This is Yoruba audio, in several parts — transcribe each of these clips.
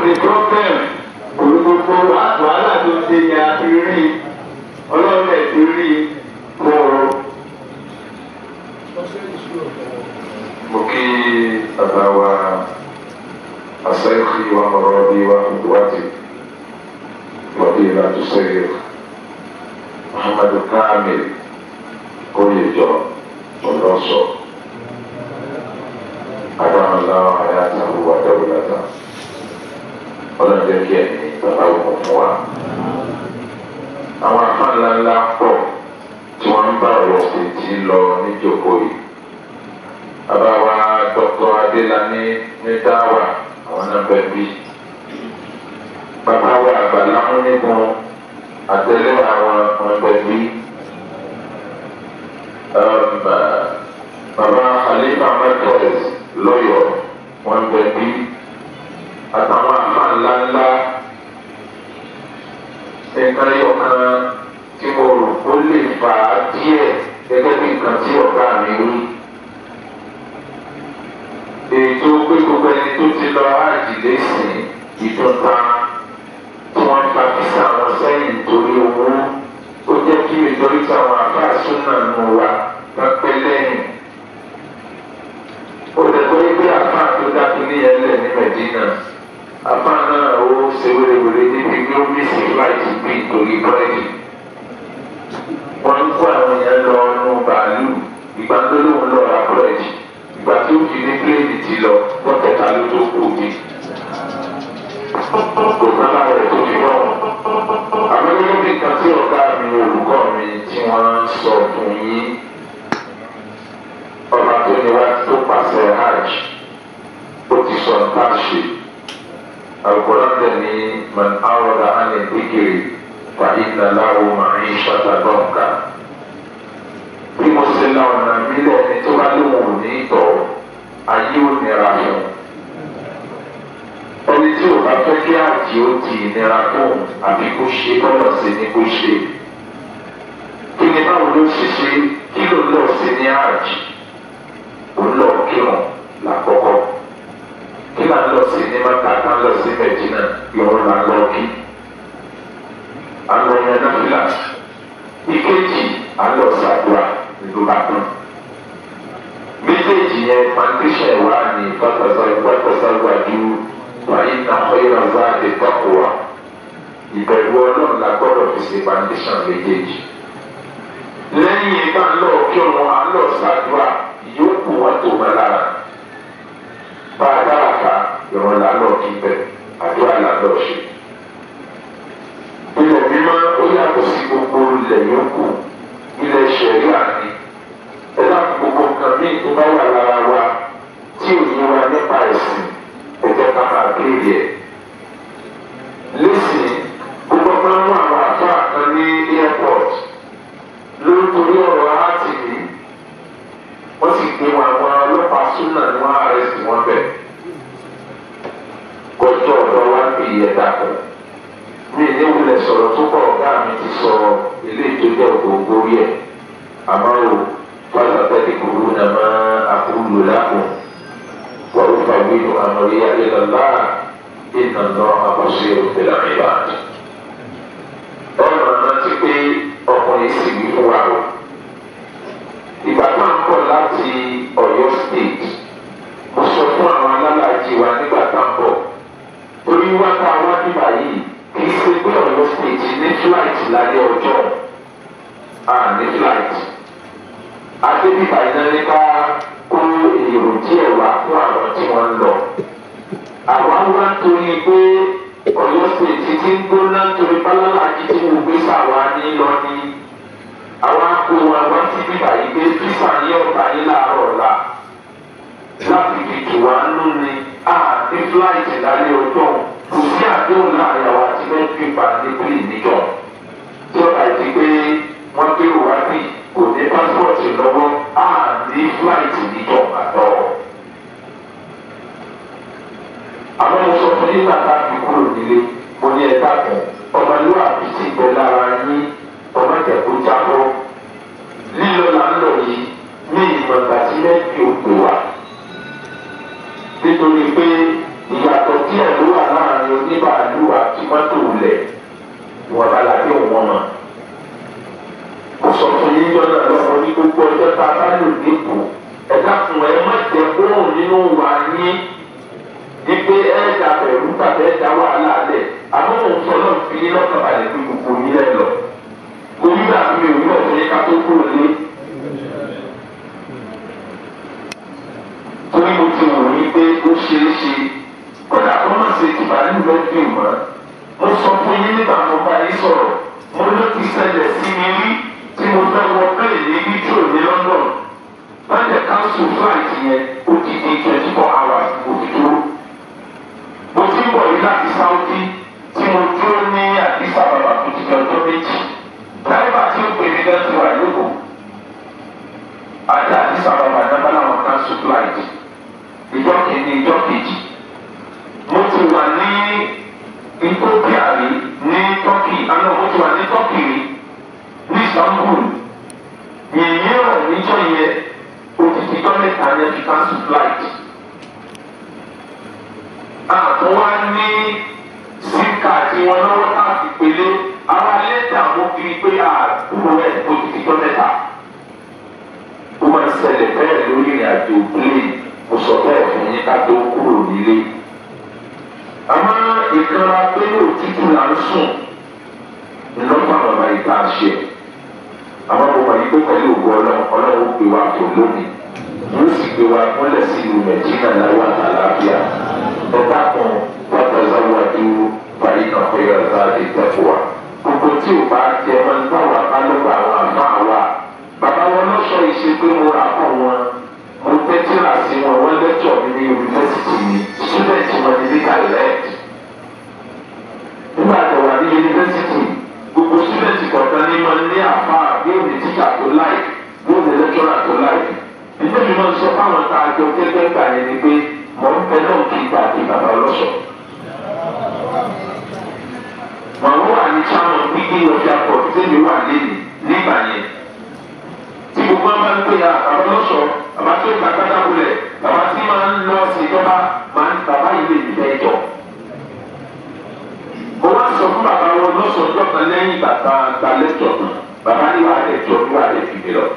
sí problem gbogbo wàhálà tó ṣe ni a ti rí ọlọ́run ẹ̀ ti rí kóró. mo kí bàbá wa asẹ́kì wa mọ̀rọ̀ bí wa wájú wàbí ìlànà sẹ́yìn muhammadu kamil kóyèjọ ọlọ́sọ adáhùnlá ayátahu wa dáwùlátà ọlọ́dẹ kí ẹni bàbá wọn fún wa. àwọn afáàlà ńlá pọ̀ tí wọ́n ń bá ọ̀rọ̀ ṣètì lọ níjókòó yìí bàbá wa dr adélani ní dáwà àwọn náà bẹ bí bàbá wa àgbàlá múnigun àtẹlẹ àwọn ọmọ bẹ bí bàbá khalifa mẹtọs lọyọ wọn bẹ bí àtàwọn àfa ńláńlá nǹkan yọ kan tí mo rò ó lè fà á díẹ̀ gẹ́gẹ́ bí nǹkan tí ọ̀gá mi wí ètò pé gbogbo ẹni tó ti lọ àjìlé sìn ìdúnta tí wọ́n ń fa físà wọn sẹ́yìn nítorí owó ó jẹ́ kí ìtọ́jú táwọn afáàsùn náà nù wá pẹ́pẹ́ lẹ́yìn. ó lè tó yẹ pé afáà tó dákú ní ẹlẹ́ ní mẹ́dínà afáà náà ó ṣe wérewère níbi pé ó mísì fúláìtì bí nítorí búrẹ́dì. wọ́n ń kó àwọn èèyàn lọ ọ̀nù bàálù ìgbà tó lóun lọ ra búrẹ́dì ìgbà tí ó fi ní pléènì ti lọ wọ́n tẹ̀ka ló tó kù ní. kò sábà rẹ̀ tó fi rọ̀. àmọ́ gẹ́gẹ́ bí nǹkan tí ọ̀gá mi olùkọ́ mi tí wọ́n ń sọ fún yín ọba tó ní wá tó pàṣẹ hajj ó ti sọ nǹkan ṣe. àgùrọ̀ tẹ̀ ní man awọ́dà á ní dìgìrì fa ìnàláwo màá ń ṣàtàdọ́ǹkà bí mo ṣe la ọ̀nà mi lẹ́ni tó bá lóun ò ní tọ̀ ayé ò nira fún ẹni tí ò bá fẹ́ kí àjì ó ti nira fún àbí kó ṣe bọ́lọ̀ sí ni kó ṣe kí ni báwo ló ṣe ṣe kí ló lọ sí ní àjì ó lọ kírun lákọ́kọ́ kí là ń lọ sí ní mọ́ta ká ń lọ sí mẹ́jìnà ìrún là ń lọ kí àlọ́ yẹn náà fìlà ìkejì àlọ́ sàdúrà ìlú bàtàn. méjèèjì yẹn foundation wa ní pátásáwájú wáyé náà ọ̀yọ́ záàdì tọ́kùwà ìbẹ̀rù ọlọ́run la gbọ́dọ̀ fi ṣe foundation méjèèjì. lẹ́yìn ìgbà ńlọ kí wọn àlọ́ sàdúrà ìyókù wọn tó wọn lára. bá a dára ká ìrọ̀lẹ́ àlọ́ kí bẹ̀ àdúrà làlọ́ ṣe. ilẹ̀ mímọ́ ó yàtọ̀ sí gbogbo ilẹ̀ yòókù ilẹ̀ ṣẹ̀rí àní ẹ̀dá gbogbo nǹkan míì tó bá wà lára wa tí ò yé wa nípa ẹ̀sìn ẹ̀jẹ̀ ká máa kéde ẹ̀. lẹ́sìn gbogbo máa ń mú àwọn àfáà kan ní airport lórí ọ̀rọ̀ áàtì mi wọ́n sì gbé wọn àwọn ọlọ́pàá súnà ní wọ́n àrẹ́sì wọn bẹ̀. kọjọ́ ọ̀dọ́ wa ń bì yẹ dàpọ̀ mi ní wulẹ̀ sọ̀rọ̀ tó kọ̀ ọ̀gá mi ti sọ eléyìí tó jẹ́ ògbóngbó rí ẹ̀ àmọ́ o fásitì tẹ́lẹ̀ kúrú nà má àkúrú lápò wọ́n fà wíwú àmọ́rí ayélujára iná lọ àbọ̀ṣe òfin àríwá. ọ̀nà rántí pé ọkùnrin sì wí fún wa o ìgbà tá à ń bọ̀ láti ọ̀yọ́ state mo sọ fún àwọn alálàájì wa nígbà tá à ń bọ̀ orí wákà wá nígbà yìí kì í ṣe pé ọ̀yọ́ state ní flight lálẹ́ ọjọ́ à ní flight adébíbà iná nípa kó èrò díẹ̀ wá fún àwọn tí wọ́n ń lọ. àwa wá torí pé ọ̀yọ́ state ti ń gbóná torí bálálàjì tí mo gbé sàwa ní lọ ní àwa kó wa wá sí bíbà yìí pé fífà ní ọ̀tá yìí láàárọ̀ ọ̀la láti fi tù wá nú ni a ní flight lálẹ́ ọjọ́ kò sí àdéhùn láàrin àwọn àti mẹ́tìrìpà ní pílì níjọ tí ọ̀tá ti pé wọ́n gbé wá bí kò ní pásítọ̀tì lọ́wọ́ a ní flight níjọ àtọ̀. àwọn mo sọ fún nígbà tá a fi kúrò nílé mo ní ẹ̀ka kan ọmọlúwàbí sì bẹ lára yín ọmọ ìjẹ̀kú jábọ́ lílọ là ń lọ yìí ní ìmọ̀gbà tí mẹ́tì ò pè wá nítorí pé ìyàtọ̀ díẹ̀ ló wà láàrin tí mọ́tò lẹ̀ wọn bá lábẹ́ òun wọn mọ̀. kò sọ fún yín jọ́nà lọ́wọ́ ní gbogbo ọjọ́ tá a bá lò nípò ẹ̀dá fún ẹ má jẹ́ kóhùn nínú wa yín wípé ẹ̀ẹ́dà bẹ̀rù tàbí ẹ̀dá wàhálà lẹ̀ àmọ́ òun sọ náà fi yín lọ́kàn balẹ̀ pé gbogbo yín lẹ́ lọ. orí dàbí mi ò ní ọ̀fun yín ká tó kúrò lé. torí mo ti wò ní pé ó ṣeé ṣe kódà kó má ṣe ti bàálù lọ́dún mọ́ mo sọ fún yín nígbà mo bá yín sọ̀rọ̀ mo ló ti ṣẹlẹ̀ sí mi rí tí mo fẹ́ wọ bẹ́ẹ̀ ní wíjọ́ ní London wọ́n jẹ́ cancel flight yẹn ó ti di twenty four hours mo ti dúró mo ti ń bọ̀ yìí láti Saudi tí mo dúró ní Addis Ababa tó ti jẹ́ ọjọ́ méjì dáìbà tí ó pè mí gan ti wà lóko àti Addis Ababa náà láwọn cancel flight ìjọ kìíní ìjọ kejì mo ti wà ní Ethiopia rí ní Turkey àná mo ti wà ní Turkey rí ní Istanbul yìnyín rẹ̀ níjọ́ yẹn odidi gọ́mẹ̀ntà yẹn fi cancel flight. àtún wá ní sim card wọn lọ́wọ́ láti pélé ara lẹ́tà mo fi pé àdúró ẹ̀ odidi gọ́mẹ̀ntà. ó máa ń ṣẹlẹ̀ bẹ́ẹ̀ lórí ìrìn àjò plane mo sọ bẹ́ẹ̀ fún yín ká tó kúrò nílé. àmọ́ ìkanra pé òtútù là ń sùn ńlọ́pàá bàbá ìta ṣe àwọn ọmọ yìí pé pẹ̀lú ògbó ọlọ́run ọlọ́run ó gbé wa tó lónìí yóò sì gbé wa mọ́lẹ̀ sí ìlú nàìjíríà láwọ àtàlàáfíà ọba kan pátá sáwájú parí kan pé ọ̀sán àti ìtẹ́kọ̀ wa gbogbo tí ò bá jẹ máa ń bá wà bá lọ́gbà àwọn àfáà wa bàbá wọn lọ́sọ̀ ìṣe pé mo rà pọ̀ wọn mo tẹ́tí rà sí wọn wọ́n lẹ́tọ̀ mi ní yunifásitì mi student wọn ní legal direct nígbà tó wà ní yunifásitì gbogbo student kọ̀ọ̀kan ní ma ní àfa yóò ní tíṣà tó láì yóò ní lẹ́kítọ́rà tó láì. Ìjọba mi máa ń sọ fáwọn tá a jọ gẹ́gẹ́ gbà yẹn ni pé mọ̀ ń bẹ náà kí ìgbà àti bàbá ọlọ́sọ̀. Màmú wà ní sáwọn gbígbé ọjà pọ̀ tẹ́lẹ̀ wà lẹ́nu nígbà yẹn. Tí gbogbo wọn bá ń pè ya bàbá ọlọ́sọ̀ bàbá tó gbà gbádà wulẹ̀ bàbá tí máa ń lọ sí ìjọba máa ń bàbá yìí lè dìbẹ́ jọ mo wá sọ fún bàbá wọn lọ́sọ̀ọ́jọ́ kan lẹ́yìn bàbá gba lẹ́tọ̀ kan bàbá ní wàá lẹ́tọ̀ ní wàá lẹ́ fi mi lọ.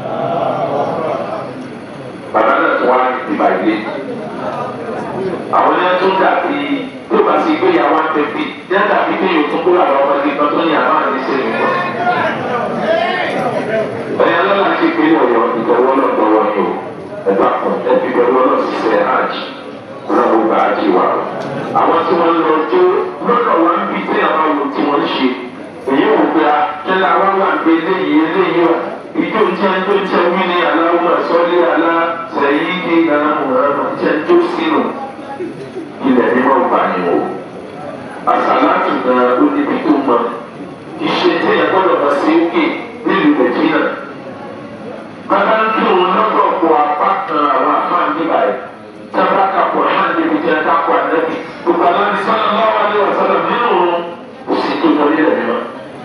bàbá náà tún wá ní ìdìbà ilé. àwọn yẹn tún dàbí tó bá sì gbé yàrá wọn tẹ̀sí yẹn dàbí pé yóò tún kó àwọn ọmọdé kan tó ní àwọn àdé sẹ́yìn wọn. ẹ̀yà lọ́la ti pé ọ̀yọ́ ìtọ́wọ́ náà tọwọ́ ni o ẹ̀dá kan ẹ̀bí pẹ̀lú ọ̀nà ṣiṣẹ́ hajj lọ́wọ́ bá a ti wà. àwọn tí wọ́n lọ jó lọ́dọ̀ wọn bí tí àwọn ohun tí wọ́n ń ṣe èyí ò gba kẹlẹ́ àwọn wà gbé eléyìí eléyìí wà ìjọ tí a ń tó tẹ wí ní aláwọ̀ sọ́lé alá sẹ́yìn ní ìlànà mọ̀ràn tí a ń tó sínú ilẹ̀ ní wọ́n gbà ní o. àsàlátù náà ó níbi tó mọ ìṣe tí ẹ gbọ́dọ̀ bá sí òkè nílùú nàìjíríà. bàbá ń kí òun lọ́dọ̀ kó apá kan àwọn àfáà níbà yìí sábà kakọ̀ náà níbi tí a kakọ̀ ànábì gbogbo aláǹdí sọ́nà lọ́wọ́ alẹ́ wà sọ́nà nínú kò sí tó jọ nílẹ̀ mímọ́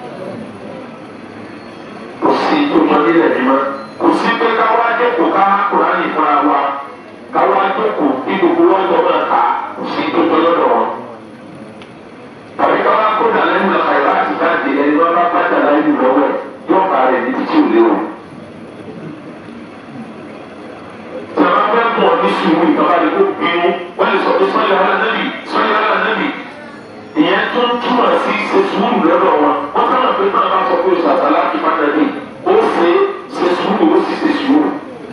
kò sí tó jọ nílẹ̀ mímọ́ kò sí pé káwá jókòó ká kúránì fúnra wa káwá jókòó kí gbogbo wọn jọ máa kà kò sí tó jọ lọ́dọ̀ wọn. tàbí káwá kó dàlẹ́ nù lọ́kà ìbá àti jáde ẹni wọn bá bá dàlẹ́ nù lọ́wọ́ ẹ̀ yóò bá rẹ̀ ní títí òlé o. Sọ̀rọ̀ fẹ́ mọ̀ ní sùúrù ìjọba lè kó bínú wọ́n lè sọ pé sọ́yà wà lẹ́bì sọ́yà wà lẹ́bì. Ìyẹn tó ń túmọ̀ sí ṣe sùúrù lọ́dọ̀ wọn. Wọ́n fẹ́ràn pé náà bá sọ pé oṣù àtàlà ti máa dẹ̀ ó ṣe ṣe sùúrù ó sì ṣe sùúrù.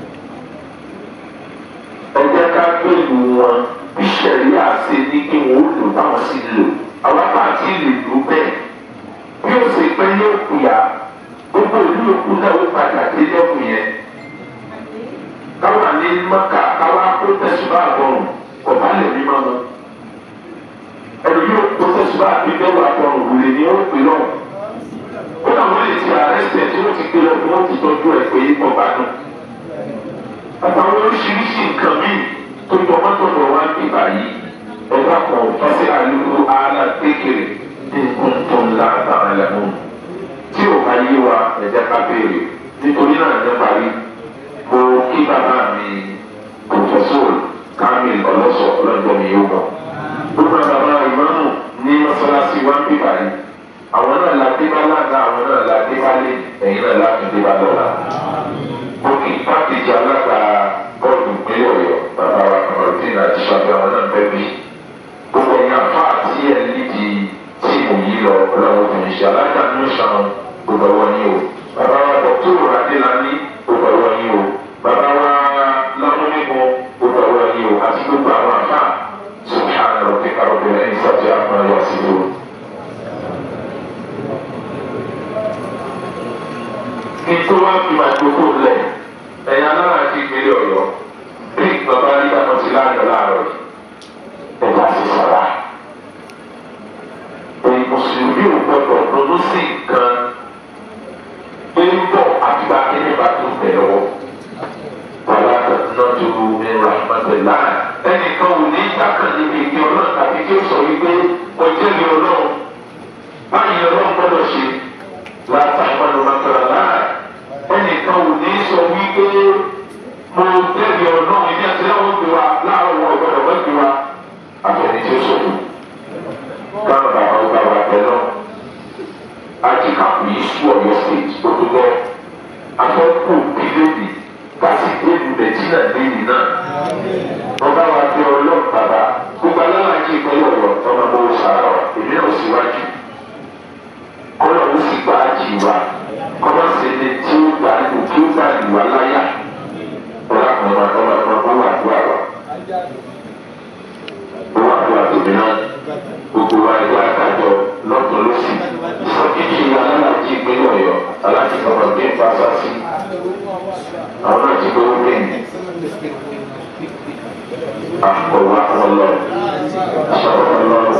Ẹ jẹ́ ká gbé ìlú wọn bí sẹ̀ríà ṣe ní kí wọ́n ó lò báwọn sì lò. Àwọn apá àti ìlú ìlú bẹ́ẹ̀. Bí ó ṣe pẹ́ yóò kùyà gbogbo ìlú òkú náà ó padà dé lẹ́kùn yẹn káwa ní maka káwa kó tẹsíbá àbọrùn ọba lè ní ma mọ ẹni yóò kó tẹsíbá àbí bẹ́ẹ̀ wà àbọrùn wùlé ní ó pè lọ ó náà wọ́n lè ti àrẹ́sẹ̀ tí wọ́n ti gbé lọ bí wọ́n ti tọ́jú ẹ̀ pé ọba náà àtàwọn oríṣiríṣi nǹkan míì tó jọ mọ́tòdò wá ń bíbá yìí ẹ̀dá kan fásitì àlùkò ààlà kékeré ní nǹkan tó ń la àtàwọn ẹlẹ́mú tí ò bá yé wa ẹ̀jẹ̀ ká béèrè nítorí náà ẹ̀jẹ̀ parí mo kí bàbá mi pòfẹ́sọ̀r kamil ọlọ́sọ̀ ọlọ́jọ́ mi yóò mọ̀. gbogbo bàbá ìmáàmù ní mọ́sálásí bí báyìí àwọn náà la dé bá lága àwọn náà la dé bá lé ẹ̀yin náà la fi dé bá lọ́la. mo kí pákéjì alága bọ́ọ̀lù ìpínlẹ̀ ọ̀yọ́ bàbá wa kọ̀ọ̀tìn àti ṣàbí àwọn náà bẹ́ẹ̀ bí. gbogbo ẹ̀yin àfa àti ẹ̀ lídìí tíìmù yìí lọ lọ́wọ́ tó ń ṣe alága ní ìṣàn gbogbo ẹ̀wọ̀n yìí o. bàbá wa dọ̀tún adélani gbogbo ẹ̀wọ̀n yìí o. bàbá wa lámúnígun gbogbo ẹ̀wọ̀n yìí o àti gbogbo àwọn àfa subhana rabbika rabbil izzati amma yasifun. nítorí wọn fi máa gbogbo lẹ ẹ̀yin alára ti gbélé ọ̀yọ́ bí bàbá nígbà tó ti láàyò láàárọ̀ yìí ẹ̀dá sì sọ̀rọ̀ èyí mùsùlùmí ò gbọdọ̀ ronú sí nǹkan pé ń bọ̀ àtúbà kíní bá tó tẹ̀ lọ́wọ́ wàlá nàdú mi rahmatullah ẹnìkan ò ní ìdákan níbi ìdí ọlọ́run tàbí tí ó sọ wípé ọjọ́ mi ọlọ́run báyìí ọlọ́run gbọ́dọ̀ ṣe látàkùnrin rahmatullah ẹnìkan ò ní sọ wípé mo jẹ́bi ọlọ́run ìdí àti láwọn gbé wa láàárọ̀ wọn ọ̀gbọ́dọ̀ wọ́n gbé wa àfẹ́ni tí ó sọ fún káwọn bàbá ó bá wa tẹ náà ajíkàpù yìí sú ọ̀yọ́ state ó tó lọ afẹ́kù bílíọ̀nù kasi edu nàìjíríà lẹ́yìn náà ọba wa bí ọlọ́run bàbá gbogbo aláwàjì ìpínlẹ̀ ọ̀yọ́ ọmọ ọmọ òṣàrà èmi náà síwájú kọ́lọ̀ ó sì gbà á jì wá kọ́lọ̀ sì ni tí ó gbà lù tí ó gbà lù wá láyà ọ̀la kan máa ọmọ ọmọ ọmọ wà dùn àwa ó wà dùn àtòmí náà gbogbo wa ẹgbẹ́ àtàjọ lọ́tọ̀ lọ́sì ìsọkíjì aláwàjì ìpínlẹ̀ ọ̀yọ́ alájì kọ̀ọ̀kan gbé pàṣẹ sí àwọn náà ti gbowó bẹ́ẹ̀ ni àkọwà ọlọ sọ̀rọ̀ ọlọ́run